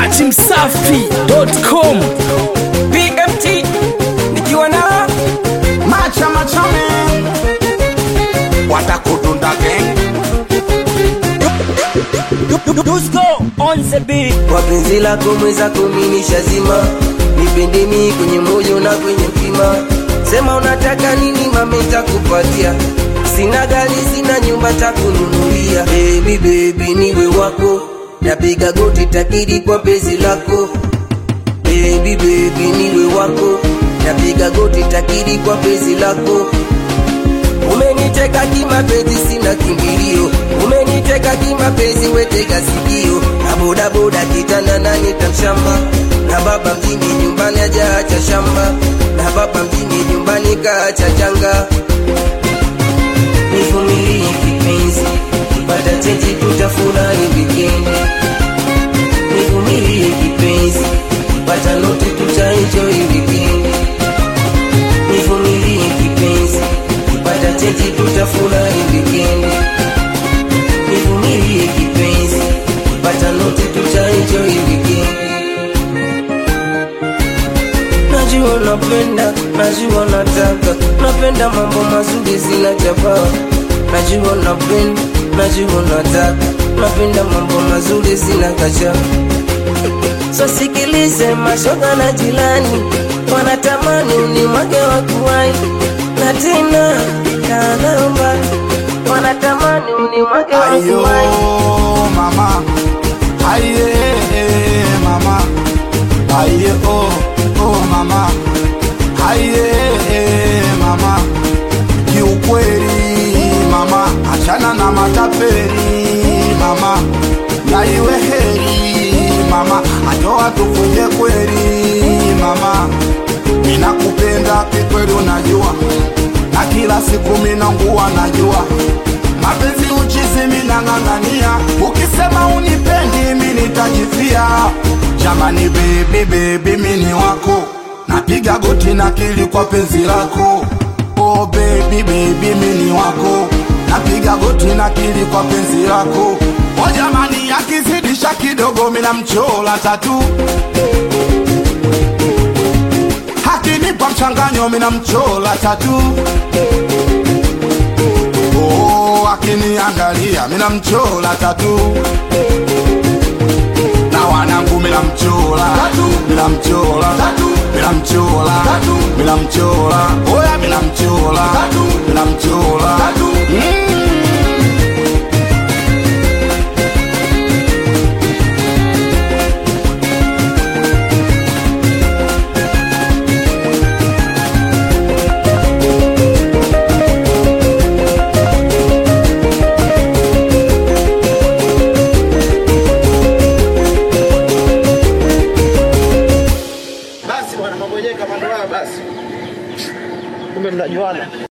Dati Msafi.com BMT nikiwa na macha machame watakutunda gang Dusko on the beat kwa penzi lako mwenzako mimi shazima nipende mi kwenye moyo na kwenye mtima sema unataka nini mame takupatia sina gari sina nyumba takununulia baby baby niwe wako napiga goti takiri kwa penzi lako baby baby niwe wako napiga goti takiri kwa penzi lako umeniteka kimapenzi sina kimbilio umeniteka kimapenzi wetega sikio na bodaboda kitanda nani tamshamba na baba mjini nyumbani ajaacha shamba na baba mjini nyumbani kaacha janga nivumilie kipenzi kipata chenji tutafurahi wikendi nivumilie kipenzi kipata noti tutaenjoy wikendi nivumilie kipenzi kipata chenji tutafurahi wikendi nivumilie kipenzi kipata noti tutaenjoy wikendi najua napenda najua nataka napenda mambo mazuri zina jabaa najua napenda najua nataka napenda mambo mazuri zina kacha so sikilize mashoga na jilani wanatamani unimwage wa kuwai na tena kanaomba wanatamani unimwage wa ayo kuwai mama aye mama aye oh oh mama aye mama kiukweli mama achana na matapeli mama na iwe heri mama ajoa tufunge kweli mama ninakupenda kikweli unajua na kila siku minangua najua mapenzi uchizi minang'ang'ania ukisema unipendi mi nitajifia jamani bebi bebi mini wako napiga goti na kili kwa penzi lako oh bebi bebi mini wako napiga goti na kili kwa penzi lako o jamani akizidisha kidogo mina mchola tatu akinipa mchanganyo mina mchola tatu oh, akiniangalia mina mchola tatu na wanangu mina mchola mina mchola mina mchola mina mchola oya mina mchola mina mchola mm. basi bwana, mambo yenyewe kama ndio haya basi, kumbe mnajuana.